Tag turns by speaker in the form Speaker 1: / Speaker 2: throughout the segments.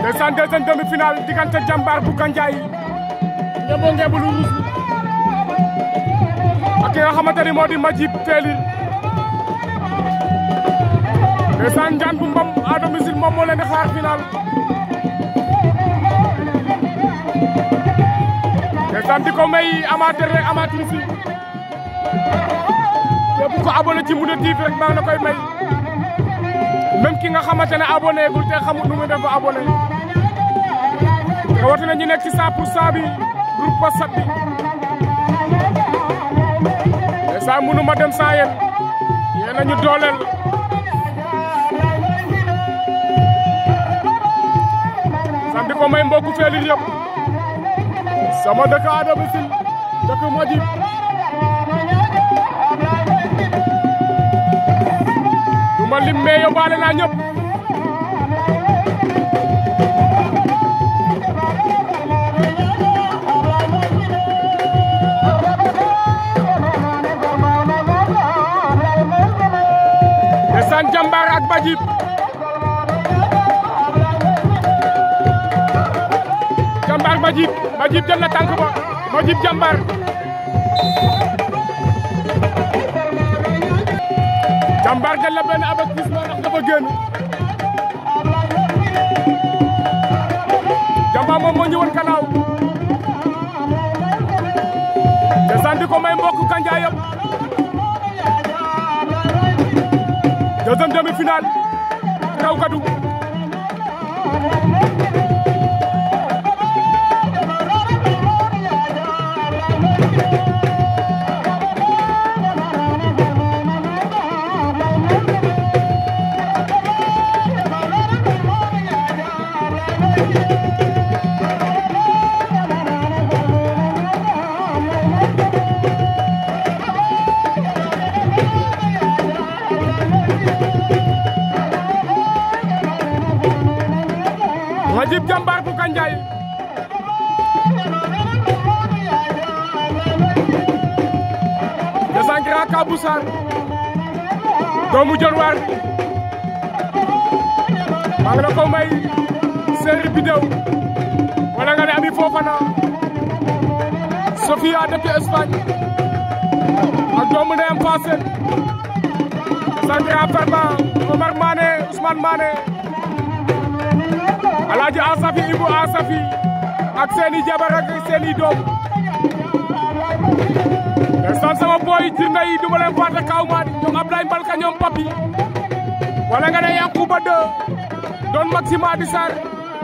Speaker 1: ndeysaan deuxième demi-finale diggante jàmbaar bu Gandiaye ngebo ngebu lu ruus ak ki nga xamante ni moo di Majib Teeli ndeysaan njaan bu mbam à domicile moom moo leen di xaar final ndeysaan di ko may amateur rek amatrice yi képp ko abonné ci Moundé TV rek maa ngi la koy may même ki nga xamante ne abonné gul te xamul nu muy def ba abonné rawatina ñu nekk ci 100 pour 100 bi groupe WhatsApp bi ndeysaan mënu ma dem sans yéen yéen a ñu dooleel sam di ko may mbokku feelil yëpp sama dëkk Adama Sil dëkk Majib du ma lim mais yóbbaale naa ñëpp ndeysaan jàmbaar ak Majib jàmbaar Majib Majib jël na tànk ba Majib jàmbaar jàmbaar jël na benn avertissement ndax dafa génn jàmbaar moom moo ñëwoon kanaaw te sandi ko may mbokk Gandiaye yëpp deuxième demi-finale raw gadu Majib jàmbaar bu Gandiaye descend Grand Kabou Sarr doomu Dionewar maa ngi la ko may série vidéo wala nga ne Ami Fofana Sofia dëkk Espagne ak doomu ndeyam Fassel descend Grand Farba Omar Mané Ousmane Mané Alaaji Asafi Ibu Asafi ak seeni jabar ak seeni doom ndeysaan sama boy jirnde yi duma leen fàtte kaw maa di ñoom Ablaye Mbalka ñoom Papi wala nga ne Yankuba de doon Maxima di Sarr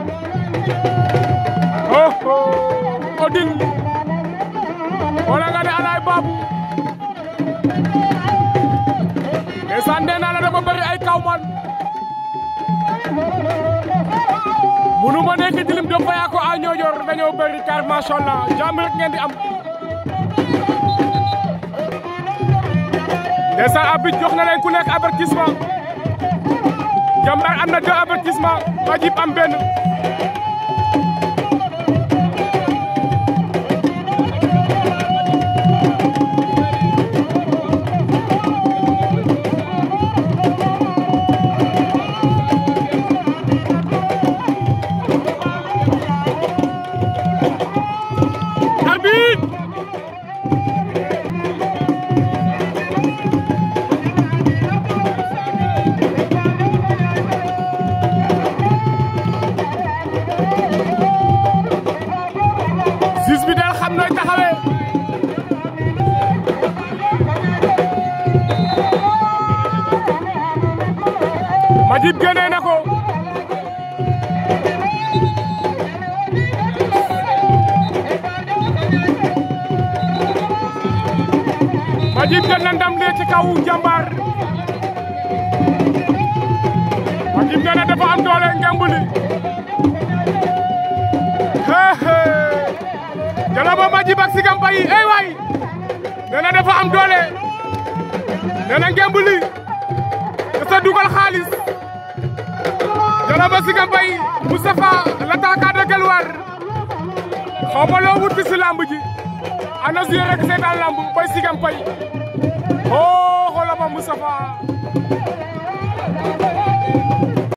Speaker 1: oh oh Odile wala nga ne Alaay Babu ndeysaan nee naa la dafa bëri ay kaw man munu ma nekk dilim do faya ko a ñoojoor dañoo bëri car macha allah jàmm rek ngeen di am ndeysaan abit jox na leen ku nekk avertissement jàmbaar am na deux avertissement Majib am benn arbitre sis bi del xam nooy taxawee Majib génnee na ko Majib jël na ndam lee ci kaw jàmbaar Majib nee na dafa am doole ngemb li jala ba Majib ak Sigam Bayi ey waay nee na dafa am doole nee na ngemb li dafa dugal xaalis jala ba Sigam Bayi Moustapha l'attaquant de Guelwaar xaw ma loo wut fi si lamb ji ana suye rek seetaan lamb bay Sigam Bayi oh xoolal ma Moustapha